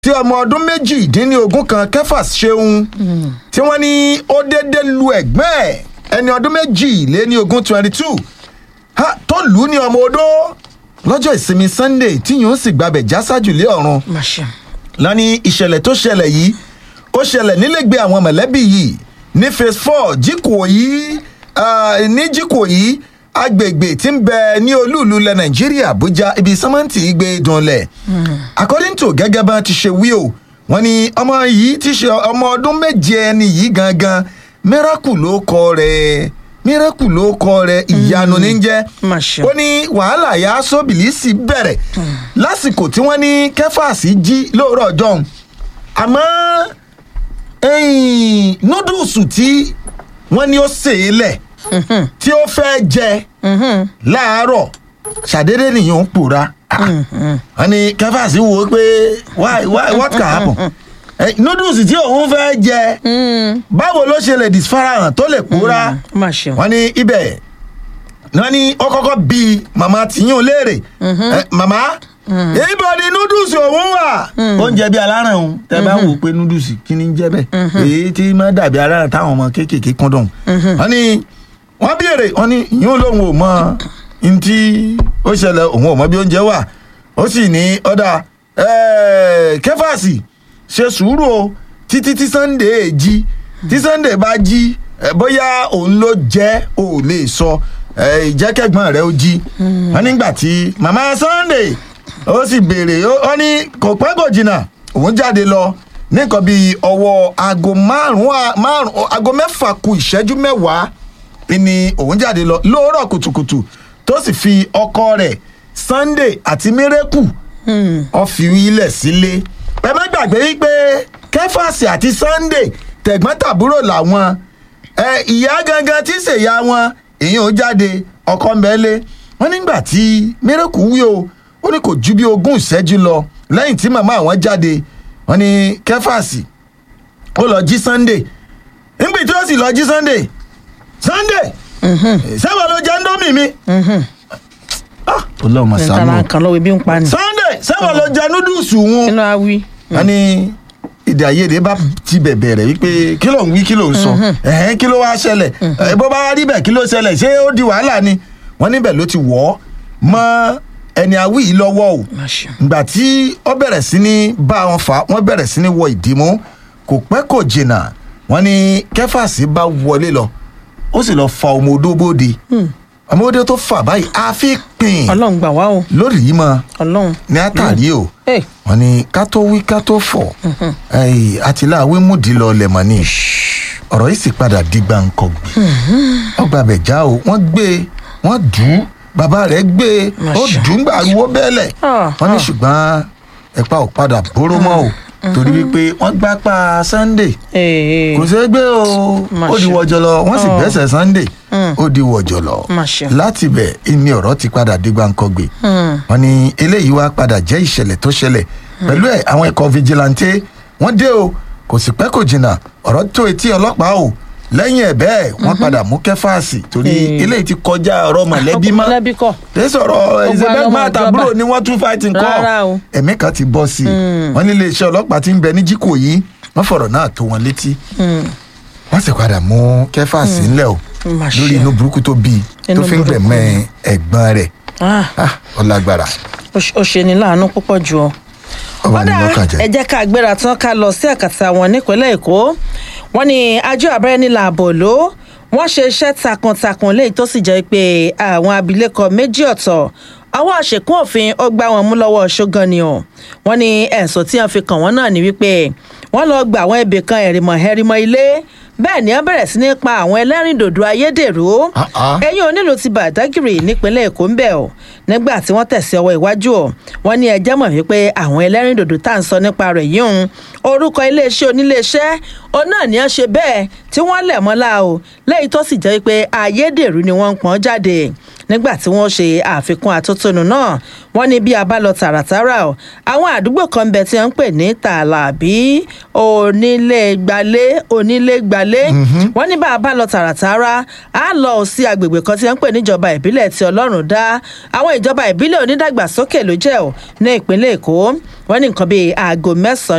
tí ọmọ ọdún méjìdínlógún kan kefas ṣeun tí wọ́n ní ó déédéé lu ẹ̀gbẹ́ ẹ̀ ẹni ọdún méjìléníogún twenty two tó lù ú ní ọmọ odó lọ́jọ́ ìsinmi sunday tí yóò sì gbabẹ̀ já sájù lé ọ̀run Masha. lọ́ní ìṣẹ̀lẹ̀ tó ṣẹlẹ̀ yìí ó ṣẹlẹ̀ nílẹ̀gbẹ́ àwọn mọ̀lẹ́bí yìí ní phase four jíkòyí ní jíkòyí agbègbè tí ń bẹ ní olúùlú ilẹ̀ nàìjíríà àbújá ibi sẹ́mẹ́ǹtì gbé dunlẹ̀ according to gẹ́gẹ́ bá ti ṣe wí o wọ́n ní ọmọ yìí ti ṣe ọmọ ọdún méje ẹni yìí gangan miracle ló kọ rẹ̀ miracle ló kọ rẹ̀ ìyanu ní jẹ́ Masha. ó ní wàhálà yà sóbìlísì bẹ̀rẹ̀ lásìkò tí wọ́n ní kẹfàsì jí lóòrọ̀ ọjọ́ àmọ́ ẹ̀yìn núdùsù tí wọ́n ní ó sè é lẹ̀ tí ó fẹ́ jẹ láàárọ̀ ṣàdédé nìyẹn ń pòórá wọ́n ní kẹfàsì wò ó pé why why what can happen Eh, núdùsù tí òun fẹ́ jẹ báwo ló ṣe lè disfarahàn tó lè pòórá Masha. wọ́n ní ibẹ̀ wọ́n ní ó kọ́kọ́ bí màmá tìyún léèrè Eh, màmá ibo ni núdùsì òun wà. oúnjẹ bíi aláràn òun tẹ bá wò pé núdùsì kí ni ń jẹ bẹ́ẹ̀ èyí tí má dàbí aláràn táwọn ọmọ kéékèèké kún dùn. wọ́n ní wọ́n béèrè wọ́n ní ìyún lòun ò mọ ní tí ó ṣẹlẹ̀ òun ò mọ bí oúnjẹ wà ó sì ní ọ̀dà kẹfàsì ṣe sùúrù o títí tí sunday jí tí sunday bá jí eh, bóyá òun ló jẹ́ ò lè sọ eh, ìjẹ́kẹ̀gbọ́n rẹ̀ ó jí wọ́n nígbà tí màmá sunday ó sì béèrè ó ó ní kò pẹ́ kò jìnnà òun jáde lọ ní nǹkan bíi ọwọ́ aago márùn-ún à- márùn-ún aago mẹ́fà ku ìṣẹ́jú mẹ́wàá ni òun jáde lọ lóòrọ̀ kùtùkùtù tó sì fi ọkọ rẹ̀ sunday àti miracle ọ fi ilẹ̀ sílé ẹ má gbàgbé wípé kẹfàsì àti sunday tẹ̀gbọ́n-tàbúrò làwọn ẹ ìyá gangan tí ṣèyá wọn èèyàn ó jáde ọkọ mbẹ́lé wọn nígbà tí miracle wí o ó ní kò ju bí ogún ìṣẹ́jú lọ lẹ́yìn tí màmá àwọn jáde wọn ní kẹfàsì ó lọ jí sunday nígbà tí ó sì lọ jí sunday sunday sẹ́wọ̀n ló jẹ́ ndómì mi. Ah, ọlọ́run nǹkan ṣàánú máa ń kan lọ́wọ́ ibi ń pa ni. sunday sẹ́wọ̀n ló jẹ núdùsù wọn. inú awi. wọ́n ní èdè àìyedè bá ti bẹ̀bẹ̀ rẹ̀ wípé kí ló ń wí kí ló ń sọ ẹ̀hẹ́n kí ló wá ṣẹlẹ̀ ẹ̀ bó bá wá rí bẹ̀ kí ló ṣẹlẹ̀ ṣé ó di wàhálà ni wọ́n níbẹ̀ ló ti wọ̀ ọ́ mọ́ ẹni awí yìí lọ́wọ́ o Masha. ìgbà tí ó bẹ̀rẹ̀ sí ní bá wọn fà á wọ́n bẹ̀rẹ̀ sí ní wọ ìdìmú kò pẹ́ kò jìnnà wọ́n ní kẹfàsì bá wọlé lọ ó sì lọ fa ọmọ odó bóde ọmọ odó tó fà báyìí àfi pin ọlọ́run gbà wá o lórí yìí mọ́ ọlọ́run. ní àtàrí o Hey. wọn ní ká tó wí ká tó fọ àtìláwé múdi lọ lẹmọ ni ọ̀rọ̀ yìí sì padà di gbàǹkọ̀gbì ọgbà bẹ̀já o wọ́n gbé e wọ́n dùn ún bàbá rẹ̀ gbé e ó Masha. dùn ún gbàgbó bẹ́ẹ̀lẹ̀ Ah, wọ́n ní ah. ṣùgbọ́n ẹ̀pà ò padà bóró mọ́ o torí wípé wọ́n gbá pa sunday Ee. kò ṣeé gbé o ó di Masha. wọ̀jọ̀lọ̀ wọ́n sì Oh. gbẹ́sẹ̀ sunday ó di wọ̀jọ̀lọ̀ Masha. láti bẹ̀ ni ọ̀rọ̀ ti padà di gbàǹkọ̀gbì wọ́n ní eléyìí wá padà jẹ́ ìṣẹ̀lẹ̀ tó ṣẹlẹ̀ pẹ̀lú ẹ̀ àwọn ẹ̀kọ́ vigilante wọ́n dé o kò sì pẹ́ kò jìnnà ọ̀rọ̀ tó etí ọlọ́pàá o lẹ́yìn ẹ̀ bẹ́ẹ̀ wọ́n padà mú kẹfàásì torí Mm. eléyìí ti kọjá ọ̀rọ̀ mọ̀lẹ́bí mọ́ mọ̀lẹ́bí kọ́. tẹ sọ̀rọ̀ Gbogbo àwọn ìṣẹ̀bẹ̀gbọ́n ọmọ àtàbúrò ìjọba. ni wọ́n tún fighting kọ́ Rárá o. ẹ̀mí kan ti bọ́ sí i wọ́n ní iléeṣẹ́ ọlọ́pàá ti ń bẹ ní jíkò yìí wọ́n fọ̀rọ̀ náà tó wọn létí wọ́n sì padà mú kẹfàásì ńlẹ̀ o Masha. lórí inú burúkú tó bí i tó Inú fi ń burúkú. gbẹ̀mọ́ ẹ̀gbọ́n rẹ̀ Ah, ah ọlágbára ó ṣe- ó ṣe ni láàánú púpọ̀ jù ọ. ọba ní Kódà, lọ́kàn jẹ́. ẹ jẹ́ ká gbéra tán ká lọ sí àkàtà wọn nípínlẹ̀ èkó wọ́n ní àjọ abẹ́rẹ́ nílà ààbò ló wọ́n ṣe iṣẹ́ takuntakun léyìí tó sì jẹ́ pé àwọn abilékọ méjì ọ̀tọ̀ àwọn àṣekún òfin ó gbá wọn mú lọ́wọ́ ṣógan ni o wọ́n ní ẹ̀sùn tí wọ́n fi kàn wọ́n náà ní wípé wọ́n lọ gba àwọn ibì kan ẹ̀rìmọ̀ ẹ̀rìmọ̀ ilé bẹ́ẹ̀ ni wọ́n bẹ̀rẹ̀ sí ní pa àwọn ẹlẹ́rìndòdò ayédèrú Ah, ah. ẹ̀yìn onílù ti bàdágìrì nípínlẹ̀ èkó ń bẹ̀ ọ́ nígbà tí wọ́n tẹ̀sí ọwọ́ iwájú ọ̀ wọ́n ní ẹjẹ́ mọ̀ wípé àwọn ẹlẹ́rìndòdò tá à ń sọ nípa rẹ̀ yìí ń orúkọ iléeṣẹ́ oníléeṣẹ́ òun náà ní wọ́n ṣe bẹ́ẹ̀ tí wọ́n lẹ̀ mọ́lá o lẹ́yìn tó sì jẹ́ pé ayédèrú ni wọ́n ń pọ́n jáde nígbà tí wọ́n ṣe àfikún àtótónu náà wọ́n ní bí a bá lọ tààràtàrà o àwọn àdúgbò kan bẹ tí wọ́n ń pè ní tàlàbí onílé-gbalé onílé-gbalé wọ́n ní bá a bá lọ tààràtàrà á lọ sí agbègbè kan tí wọ́n ń pè níjọba ìbílẹ̀ tí ọlọ́run dá àwọn ìjọba ìbílẹ̀ onídàgbàsókè ló jẹ́ ò ní ìpínlẹ̀ èkó wọ́n ní nǹkan bíi aago mẹ́sàn-án